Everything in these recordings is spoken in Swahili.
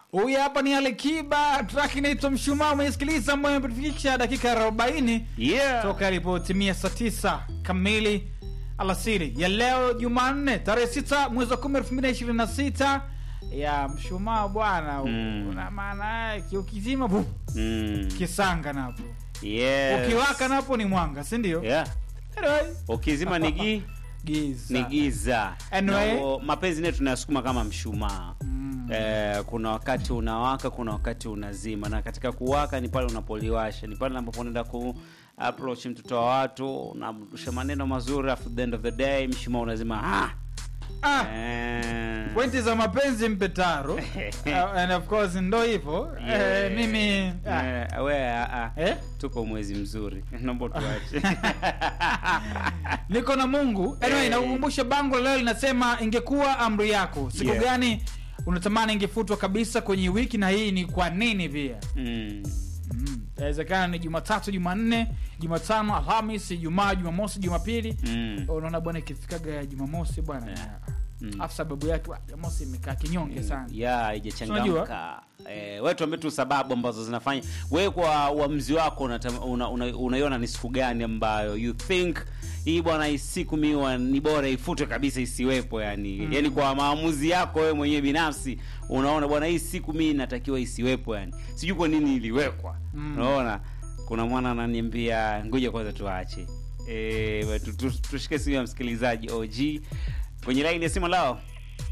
Huyu hapa ni Alikiba, track inaitwa Mshumaa. Umeisikiliza ambayo imefikisha dakika 40 Yeah. toka ilipotimia saa 9 kamili alasiri ya leo Jumanne tarehe 6 mwezi wa 10 2026 ya Mshumaa bwana, Mm. una maana yake ukizima bu Mm. kisanga napo Yes. ukiwaka napo ni mwanga, si ndio? Yeah. Anyway, Ukizima ni gi giza ni giza. Anyway. Na, o, mapenzi nayo tunayasukuma kama mshumaa. Mm. Eh, kuna wakati unawaka, kuna wakati unazima, na katika kuwaka ni pale unapoliwasha, ni pale ambapo unaenda ku approach mtoto wa watu, unamrusha maneno mazuri, afu the end of the day mshumaa unazima. Ah, Ah, eh. pointi za mapenzi mpe taro uh, and of course ndo hivyo Yeah. eh, mimi ah, Eh, we, ah, ah. eh? tuko mwezi mzuri naomba tuache niko na mungu anyway, Eh. nakukumbusha bango la leo linasema ingekuwa amri yako siku Yeah. gani unatamani ingefutwa kabisa kwenye wiki na hii ni kwa nini pia mm. Mm. inawezekana ni jumatatu jumanne jumatano alhamis ijumaa jumamosi jumapili Mm. unaona bwana ikifikaga ya jumamosi bwana Yeah. yeah. Mm. afu sababu yake wa- jumamosi imekaa kinyonge sana ya haijachangamka Unajua? eh, we tuambie tu sababu ambazo zinafanya we kwa uamzi wako unaiona una, una, unaiona ni siku gani ambayo you think hii bwana hii siku miwa ni bora ifutwe kabisa isiwepo yani Mm. yani kwa maamuzi yako wewe mwenyewe binafsi unaona bwana hii siku mii inatakiwa isiwepo yani sijui kwa nini iliwekwa Mm. unaona kuna mwana ananiambia ngoja kwanza tuache e, tu, tu, tushike simu ya msikilizaji og kwenye laini ya simu lao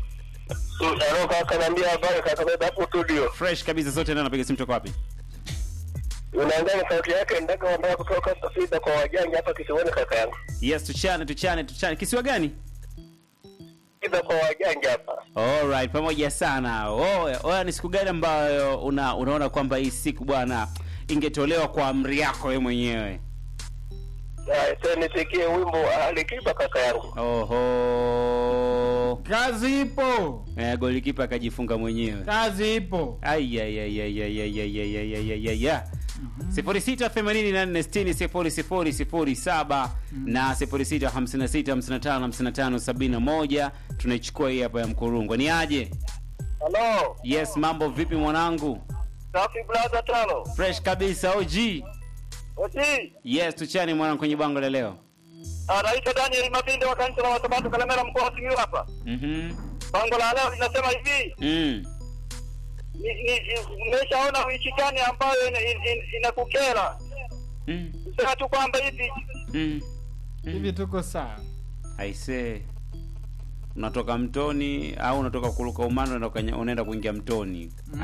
Alo kaka, naambia habari kaka, baba hapo studio. fresh kabisa sote ndio napiga simu toka wapi Unaangalia sauti yake ndaka ambayo kutoka Safida kwa wajanja hapa kisiwani kaka yangu. yes tuchane tuchane tuchane kisiwa gani Safida kwa wajanja hapa. alright pamoja sana oya oya ni siku gani ambayo una, unaona kwamba hii siku bwana ingetolewa kwa amri yako wewe mwenyewe Ah, Sasa nisikie wimbo wa Alikiba kaka yangu. oho kazi ipo eh, golikipa akajifunga mwenyewe kazi ipo aiyaiyaiyaiyaiyaiyaiyaiyaiya sifuri sita themanini na nne sitini sifuri sifuri sifuri saba na sifuri sita hamsini na sita hamsini na tano hamsini na tano sabini na moja tunaichukua hii hapa ya mkurungwa ni aje Halo. yes mambo vipi mwanangu Safi brother tano. fresh kabisa og Oti. yes tuchani mwanangu kwenye bango la leo Anaitwa Daniel Mabinde wa kanisa la Wasabato Kalemera mkoa wa Simiyu hapa. Mhm. Bango la leo linasema hivi. Mm. ni- ni- Nimeshaona wiki gani ambayo ina- ina- ina- inakukera. Mm. Sema tu kwamba hivi Mm. hivi tuko sawa aise unatoka mtoni au unatoka kuruka umano unaenda kwenye- unaenda kuingia mtoni Mhm.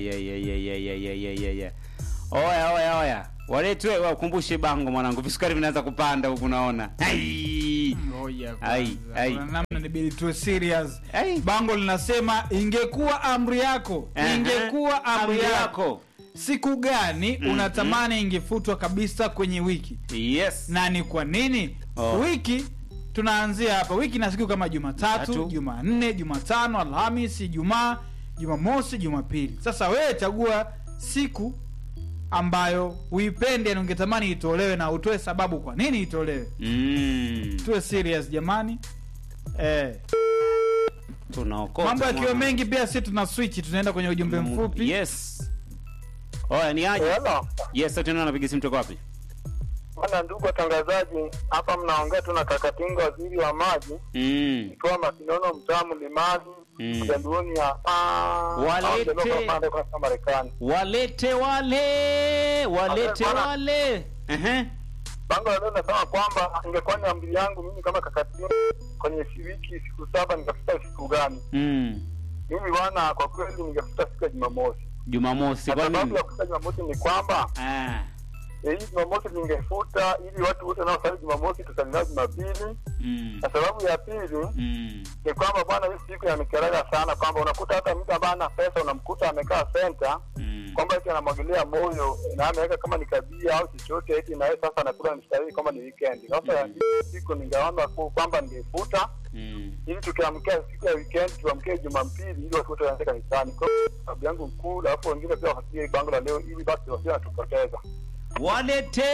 aiyaiyaiyaiyaiyaiyaiya oya oya oya waletwe wakumbushe bango mwanangu visukari vinaanza kupanda huku naona Ai. Ngoja Ai, kwanza. ai. Kuna namna nibidi tuwe serious Ai. bango linasema ingekuwa amri yako Aha. ingekuwa amri Amri yako yako siku gani Mhm. unatamani ingefutwa kabisa kwenye wiki yes na ni kwa nini Oh. wiki tunaanzia hapa wiki na siku kama jumatatu Tatu. jumanne jumatano alhamis ijumaa jumamosi jumapili sasa wewe chagua siku ambayo uipende na ungetamani itolewe na utoe sababu kwa nini itolewe mm. tuwe serious jamani eh. tunaokota mambo yakiwa mwana. mengi pia si tuna switch tunaenda kwenye ujumbe Mm, mfupi yes oya ni aje Hello. yes sote ndio napiga simu toka wapi Bwana ndugu watangazaji, hapa mnaongea tu na Kakatinga, waziri wa maji, mm. ikiwa Masinono, mtaa Mlimani, Mm. Jaluoni hapa Walete. au jaluo kwa pande kwa Marekani. walete wale walete Bwana. wale Ehe. Bango la leo nasema kwamba ingekuwa ni amri yangu mimi kama Kakatinga kwenye si- wiki siku saba ningefuta siku gani? mm. Mimi bwana, kwa kweli ningefuta siku ya Jumamosi. jumamosi Na kwa sababu nini ya kufuta Jumamosi ni kwamba Ah. eh, hii Jumamosi ningefuta ili watu wote wanaosali Jumamosi tusali nao Jumapili, Mm. na sababu ya pili Mm. ni kwamba bwana, hii siku yanikeraga sana kwamba unakuta hata mtu ambaye ana pesa unamkuta amekaa senta Mm. kwamba eti anamwagilia moyo na ameweka kama ni kabia au chochote eti na yeye sasa anakula mstari kama ni weekend. Sasa hii siku ningeona ku- kwamba ningefuta Mm. ili tukiamkia siku ya weekend tuamkie Jumapili ili watu wote waende kanisani. Kwa hiyo sababu yangu kuu, alafu wengine pia wasikie bango la leo ili basi wasije watupoteza. walete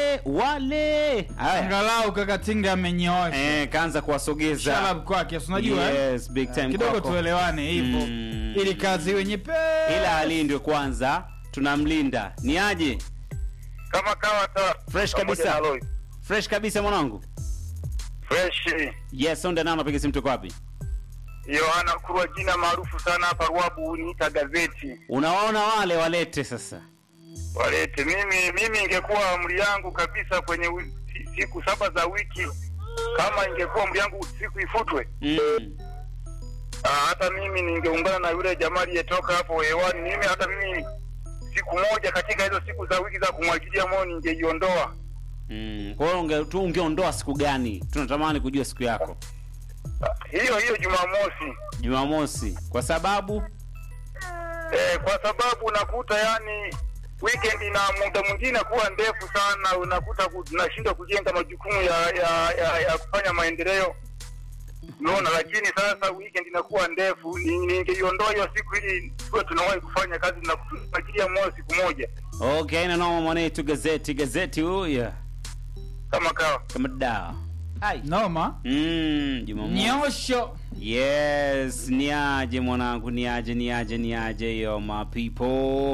wale haya angalau kakatinga amenyoosha eh, kaanza kuwasogeza shalab kwake si unajua eh? yes, big time kidogo kwako. tuelewane hivyo Mm. ili kazi iwe nyepesi ila alindwe kwanza tunamlinda ni aje kama kawa ta Fresh pamoja kabisa. na Lloyd. fresh kabisa mwanangu fresh yes sonde nao napiga simu tuko wapi Yohana Kurwa, jina maarufu sana hapa Ruabu, niita gazeti unawaona wale walete sasa walete. Mimi mimi ingekuwa amri yangu kabisa kwenye wi- si- siku saba za wiki, kama ingekuwa amri yangu siku ifutwe, mm. ah, hata mimi ningeungana na yule jamaa aliyetoka hapo hewani. Mimi hata mimi siku moja katika hizo siku za wiki za kumwagilia moyo ningeiondoa. Mm. kwa hiyo unge, tu ungeondoa siku gani tunatamani kujua siku yako Ah, hiyo hiyo Jumamosi jumamosi kwa sababu eh, kwa sababu unakuta yani weekend na muda mwingine kuwa ndefu sana, unakuta ku- tunashindwa kujenga majukumu ya ya, ya, ya kufanya maendeleo unaona. Lakini sasa weekend inakuwa ndefu, ni- ningeiondoa hiyo siku ili tuwe tunawahi kufanya kazi na kufagilia moyo siku moja okay na noma mwanetu gazeti gazeti huya kama kawa. kama dawa Ai. noma mm, jumamosi nyosho yes niaje mwanangu niaje niaje niaje yo my people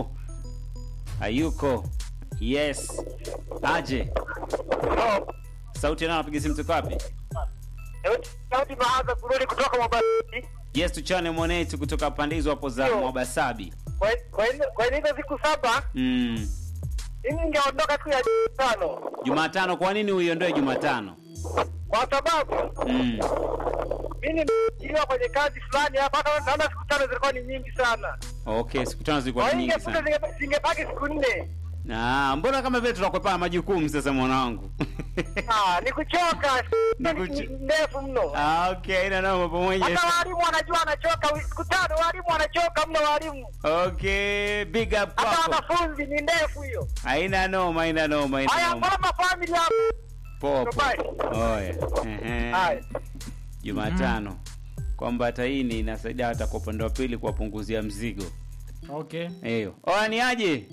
ayuko yes aje sauti nao napiga simu tuko wapi Sauti Mahaza kurudi kutoka Mabati. yes tuchane mwanetu kutoka pande hizo hapo za Yo. mwabasabi Kwa hizo siku saba mm. mimi ningeondoka tu ya tano, jumatano kwa nini uiondoe jumatano kwa sababu mm. mimi nimeajiriwa kwenye kazi fulani hapa, hata naona siku tano zilikuwa ni nyingi sana. okay siku tano zilikuwa Kwa ni hiyo nyingi ingefuta sana zinge- zingebaki siku nne. Ah, mbona kama vile tunakwepana majukumu sasa mwanangu Ah, ni kuchoka Ni ni kucho- ni ndefu mno. ah, okay ina noma pamoja Hata walimu wanajua wanachoka wi- siku tano, walimu wanachoka mno walimu. okay big up Hata kwako wanafunzi ni ndefu hiyo. haina noma haina noma haina Haya, noma mama family hapo. poa poa Bye. oya Ehe. Haya. jumatano kwamba hata hii ni inasaidia hata kwa upande wa pili kuwapunguzia mzigo okay hiyo oya ni aje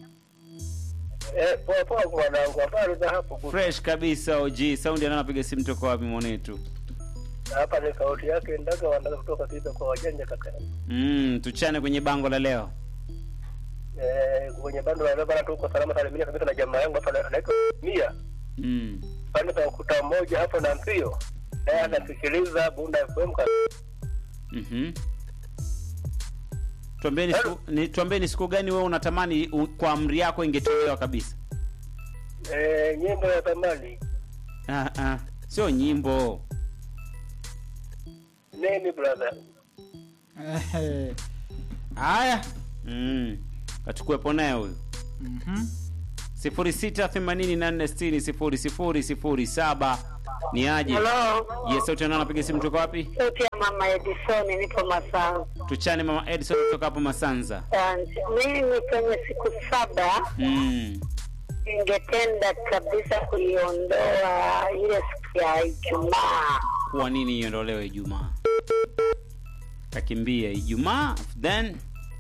Eh, poa poa mwanangu, habari za hapo? fresh kabisa og saundi anapiga simu toka wapi mwanetu Hapa ni sauti yake ndaga wanataka kutoka kiza kwa wajanja kaka. mm, tuchane kwenye bango la leo Eh, kwenye bando la leo bana tuko salama salimia kabisa na jamaa yangu hapa anaitwa Mia. mm. pande za ukuta mmoja hapo na mpio naye anasikiliza Bunda FM ka- Mhm. Tuambie ni siku, ni, tuambie ni siku gani wewe unatamani u, kwa amri yako ingetolewa kabisa? eh, nyimbo ya zamani Ah, ah. Sio nyimbo. nini brother Ehe. haya Mm. Kachukue naye huyu. Mhm. 0684600007 ni aje? Hello. Yes, sauti nani anapiga simu toka wapi? Sauti ya mama Edison, nipo Masanza. Tuchane mama Edison kutoka hapo Masanza. Asante. Mimi kwenye siku saba Mm. ningetenda kabisa kuiondoa ile siku ya Ijumaa. Kwa nini iondolewe Ijumaa? Takimbia Ijumaa then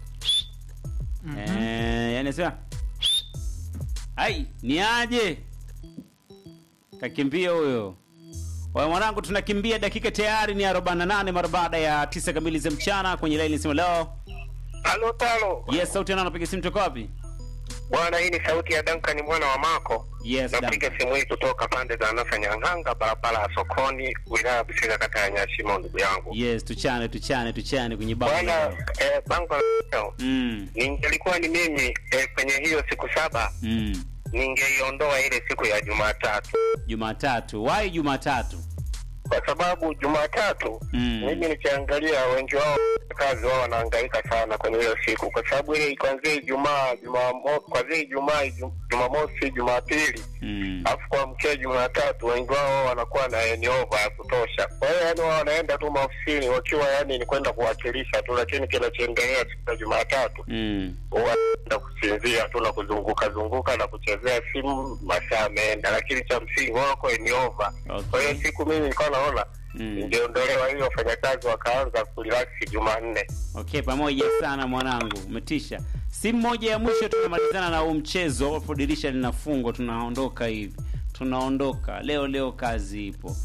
Eh, yani sema ai ni aje kakimbia huyo Waya mwanangu tunakimbia dakika tayari ni 48 mara baada ya tisa kamili za mchana kwenye laini sema leo halo talo yes sauti ana anapiga simu toka wapi bwana hii ni sauti ya Duncan mwana wa Mako yes napiga Duncan. simu hii kutoka pande za Nasa Nyang'anga barabara ya sokoni wilaya ya Busiga kata ya Nyashimo ndugu yangu yes tuchane tuchane tuchane kwenye bango bwana la leo. eh, bango la leo mm. ningelikuwa ni mimi eh, kwenye hiyo siku saba mm. ningeiondoa ile siku ya Jumatatu jumatatu wai jumatatu kwa sababu Jumatatu Mm. mimi nikiangalia wengi wao kazi wao wanahangaika sana kwenye hiyo siku, kwa sababu ile kuanzia Ijumaa, Jumamo- kuanzia Ijumaa, Iju- Jumamosi, Jumapili mm. alafu kuamkia Jumatatu, wengi wao wanakuwa na eniova ya kutosha. Kwa hiyo yani wao wanaenda tu maofisini wakiwa yani ni kwenda kuwakilisha tu, lakini kinachoendelea siku ya Jumatatu mm. wanaenda kusinzia tu na kuzunguka zunguka na kuchezea simu, masaa yameenda, lakini cha msingi wako eniova. Kwa hiyo okay. siku mimi nilikuwa naona mm. ingeondolewa ili wafanyakazi wakaanza kurelax Jumanne. okay pamoja sana mwanangu umetisha simu moja ya mwisho tunamalizana na huu mchezo hapo dirisha linafungwa tunaondoka hivi tunaondoka leo leo kazi ipo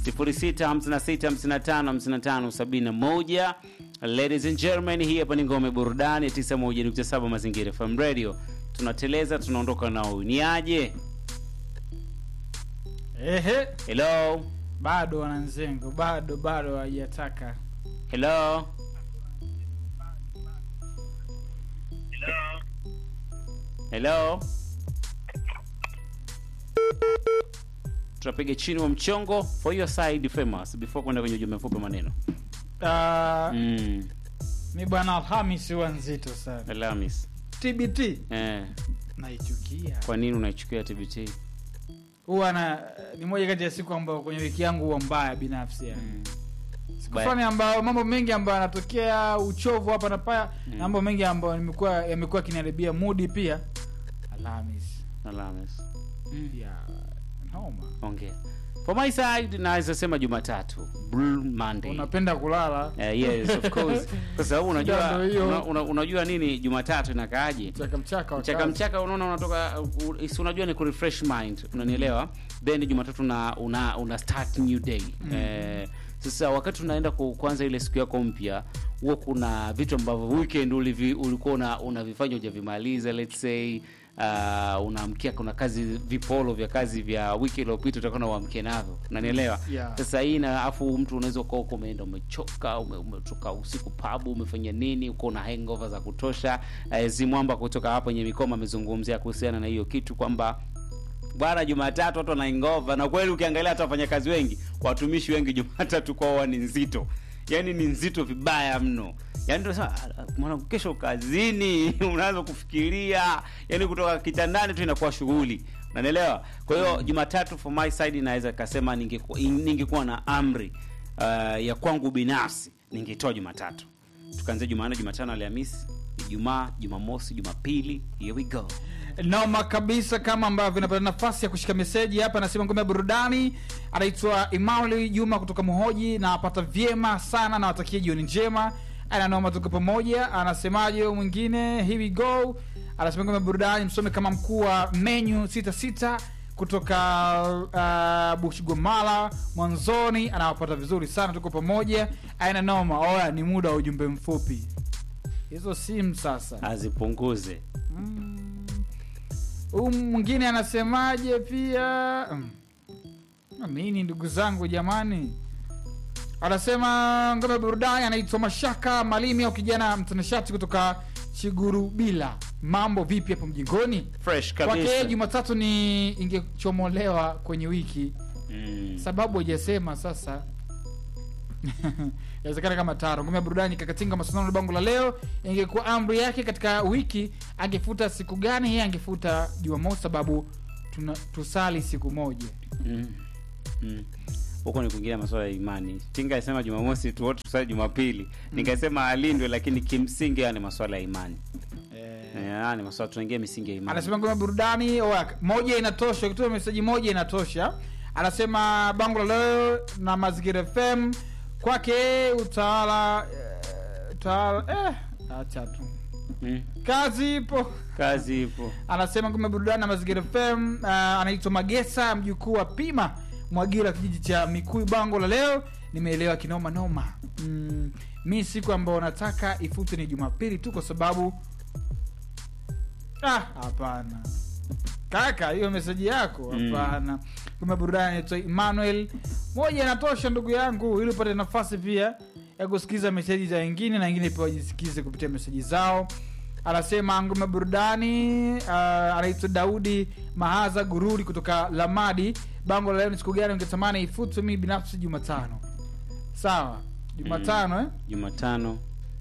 0656555571 ladies and gentlemen hii hapa ni ngome burudani 91.7 mazingira fm radio tunateleza tunaondoka na huyu ni aje Ehe, hello bado wananzengo, bado bado hawajataka. hello hello tunapiga chini wa mchongo for your side famous before kwenda kwenye ujumbe mfupi maneno Uh, mm. mi bwana Alhamis huwa nzito sana. Alhamis. TBT Eh, naichukia, kwa nini unaichukia tbt huwa na ni moja kati ya siku ambayo kwenye wiki yangu huwa mbaya binafsi yani. mm. Siku Baya. fulani ambayo mambo mengi ambayo yanatokea uchovu hapa na paya Mm. na mambo mengi ambayo nimekuwa yamekuwa kiniharibia mudi pia. Alhamis Alhamis. ya noma. ongea for my side naweza sema jumatatu Blue monday Unapenda kulala Eh, yes of course kwa sababu Shida unajua ndo hiyo. una, una, unajua nini jumatatu inakaaje mchaka mchaka wa mchaka kazi. mchaka unaona unatoka u- si unajua ni kurefresh mind unanielewa then jumatatu una, una, una start new day eh, sasa wakati unaenda ku- kuanza ile siku yako mpya huwa kuna vitu ambavyo weekend ulivi, ulikuwa una- unavifanya hujavimaliza let's say uh, unaamkia kuna kazi vipolo vya kazi vya wiki iliyopita utakuwa uamkie navyo unanielewa Yeah. sasa hii na afu mtu unaweza ukawa uko umeenda umechoka ume- umetoka usiku pabu umefanya nini uko na hangover za kutosha eh, zimwamba kutoka hapo yenye mikoma amezungumzia kuhusiana na hiyo kitu kwamba bwana jumatatu watu wanaingova na kweli ukiangalia hata wafanyakazi wengi watumishi wengi jumatatu kwao ni nzito yaani ni nzito vibaya mno yaani tunasema "Ah, mwana kesho kazini unaanza kufikiria yaani kutoka kitandani tu inakuwa shughuli unanielewa kwa hiyo jumatatu for my side inaweza kasema ningekuwa ningekuwa na amri uh, ya kwangu binafsi ningetoa jumatatu tukaanzia jumanne jumatano alhamisi ijumaa jumamosi jumapili here we go noma kabisa kama ambavyo napata nafasi ya kushika meseji hapa anasema ngome ya burudani anaitwa Emmanuel Juma kutoka Muhoji na apata vyema sana na watakia jioni njema ana noma tuko pamoja anasemaje huyo mwingine here we go anasema ngome ya burudani msome kama mkuu wa menu sita sita kutoka uh, bushgomala mwanzoni anawapata vizuri sana tuko pamoja aina noma oya ni muda wa ujumbe mfupi hizo simu sasa azipunguze huu mwingine anasemaje pia Mm. nini ndugu zangu jamani anasema ngome ya burudani anaitwa mashaka malimi au kijana mtanashati kutoka chigurubila mambo vipi hapo mjingoni fresh kwake yeye kabisa jumatatu ni ingechomolewa kwenye wiki mm. sababu hajasema sasa inawezekana kama taro ngome ya burudani kakatinga mashindano ya bango la leo ingekuwa amri yake katika wiki angefuta siku gani yeye angefuta jumamosi sababu tuna, tusali siku moja Mm. Mm. huko ni kuingia masuala ya imani tinga asema jumamosi tu wote tusali jumapili nikasema alindwe lakini kimsingi haya ni masuala ya imani Eh, haya ni masuala tunaingia misingi ya imani anasema ngome ya burudani oya, moja inatosha ukitoa meseji moja inatosha anasema bango la leo na mazingira fm kwake utawala eh, utawala eh, acha tu mm. kazi ipo kazi ipo anasema ngome burudani na mazingira fm uh, anaitwa magesa mjukuu wa pima mwagira kijiji cha mikui bango la leo nimeelewa kinoma noma mm, mi siku ambayo nataka ifute ni jumapili tu kwa sababu ah hapana kaka hiyo meseji yako Mm. hapana ngome burudani anaitwa emmanuel moja inatosha ndugu yangu ili upate nafasi pia ya kusikiliza meseji za wengine na wengine pia wajisikize kupitia meseji zao anasema ngome burudani uh, anaitwa daudi mahaza gururi kutoka lamadi bango la leo ni siku gani ungetamani ifutwe mi binafsi jumatano sawa jumatano eh? jumatano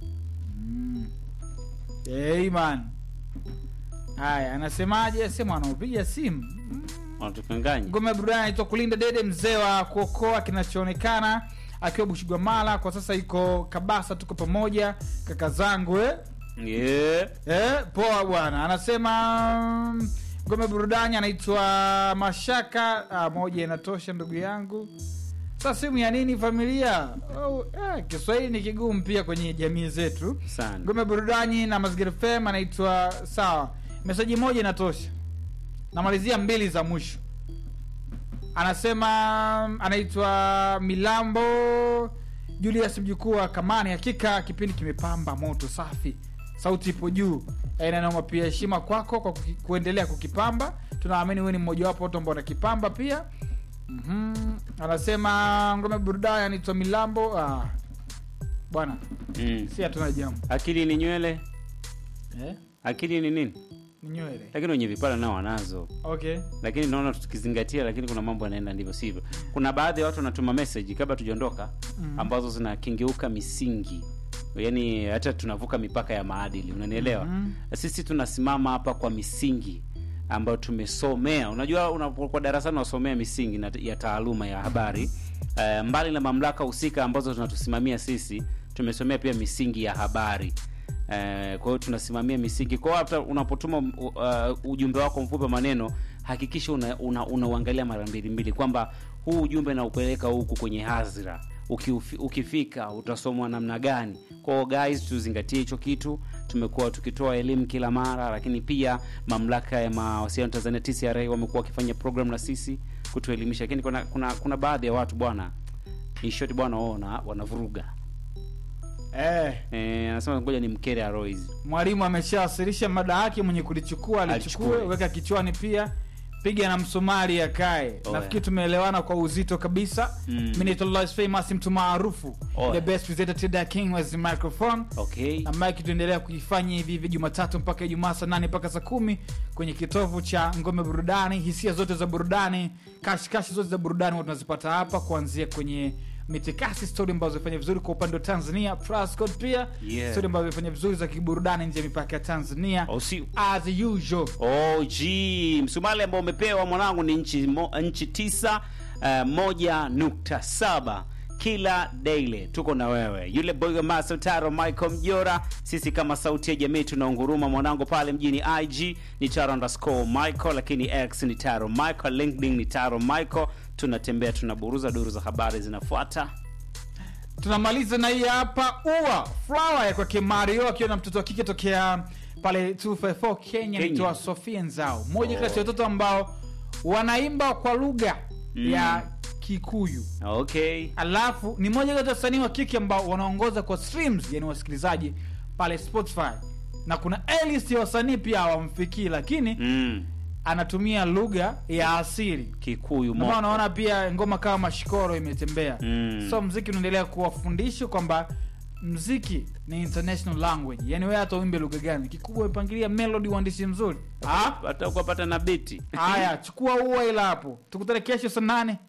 hey, man haya anasemaje sema anaopiga simu wanatukanganya ngome ya burudani anaitwa kulinda dede mzee wa kuokoa kinachoonekana akiwa bushigwamala kwa sasa iko kabasa tuko pamoja kaka zangu eh? yeah. Eh, poa bwana anasema mm, ngome ya burudani anaitwa mashaka ah, moja inatosha ndugu yangu sa simu ya nini familia oh, eh, kiswahili ni kigumu pia kwenye jamii zetu sana ngome burudani na mazingira fem anaitwa sawa meseji moja inatosha namalizia mbili za mwisho anasema anaitwa milambo julius mjukuu wa kamani hakika kipindi kimepamba moto safi sauti ipo juu Eh, na naomba pia heshima kwako kwa kuki, kuendelea kukipamba tunaamini huwe ni mmojawapo watu ambao wanakipamba pia mm-hmm. anasema ngome burudani anaitwa milambo ah. bwana mm. si hatuna jambo akili ni nywele eh? akili ni nini ni nywele lakini wenye vipara nao wanazo okay lakini naona tukizingatia lakini kuna mambo yanaenda ndivyo sivyo kuna baadhi ya watu wanatuma message kabla tujaondoka Mm. ambazo zinakengeuka misingi yaani hata tunavuka mipaka ya maadili unanielewa Mhm. sisi tunasimama hapa kwa misingi ambayo tumesomea unajua unapokuwa darasani unasomea misingi na, ya taaluma ya habari uh, mbali na mamlaka husika ambazo tunatusimamia sisi tumesomea pia misingi ya habari Uh, kwa hiyo tunasimamia misingi kwa hiyo hata unapotuma uh, ujumbe wako mfupi wa maneno hakikisha unauangalia una, unauangalia mara mbili mbili kwamba huu ujumbe naupeleka huku kwenye hadhira Ukiufi, ukifika utasomwa namna gani kwao guys tuzingatie hicho kitu tumekuwa tukitoa elimu kila mara lakini pia mamlaka ya mawasiliano tanzania tcra wamekuwa wakifanya program na sisi kutuelimisha lakini kuna, kuna, kuna baadhi ya watu bwana in short bwana wao wana- wanavuruga eh, Eh, anasema ngoja ni mkere arois mwalimu ameshawasilisha mada yake mwenye kulichukua alichukue Alichukue. weka kichwani pia piga na msumari akae Oh, nafikiri yeah. tumeelewana kwa uzito kabisa Mm. mi naitwa Lois famous mtu maarufu Oh, the yeah. best presenter to the king was the microphone okay na mike tuendelea kuifanya hivi hivi jumatatu mpaka ijumaa saa nane mpaka saa kumi kwenye kitovu cha ngome burudani hisia zote za burudani kashikashi zote za burudani huwa tunazipata hapa kuanzia kwenye mitikasi stori ambazo zimefanya vizuri kwa upande wa tanzania Prascott pia Yeah. stori ambazo zimefanya vizuri za kiburudani nje ya mipaka ya tanzania Oh, si- as usual Oh, gee. msumali ambao umepewa mwanangu ni nchi, mo, nchi tisa uh, moja nukta saba kila daily tuko na wewe yule boy master taro michael mjora sisi kama sauti ya jamii tunaunguruma mwanangu pale mjini ig ni taro underscore michael lakini x ni taro michael linkedin ni taro michael tunatembea tunaburuza duru za habari zinafuata tunamaliza na hii hapa ua flower ya kwake mario akiwa na mtoto wa kike tokea pale 254 kenya Kenya. naitwa sofia nzao mmoja Oh. kati ya watoto ambao wanaimba kwa lugha Mm. ya kikuyu okay alafu ni moja kati ya wasanii wa kike ambao wanaongoza kwa streams yani wasikilizaji pale spotify na kuna list ya wasanii pia hawamfikii lakini mm. anatumia lugha ya asili kikuyu Ndio maana moto. unaona pia ngoma kama mashikoro imetembea Mm. so mziki unaendelea kuwafundisha kwamba mziki ni international language yani wewe hata uimbe lugha gani kikubwa umepangilia melody uandishi mzuri Ah, hata ukapata na biti haya chukua ua ila hapo tukutane kesho saa nane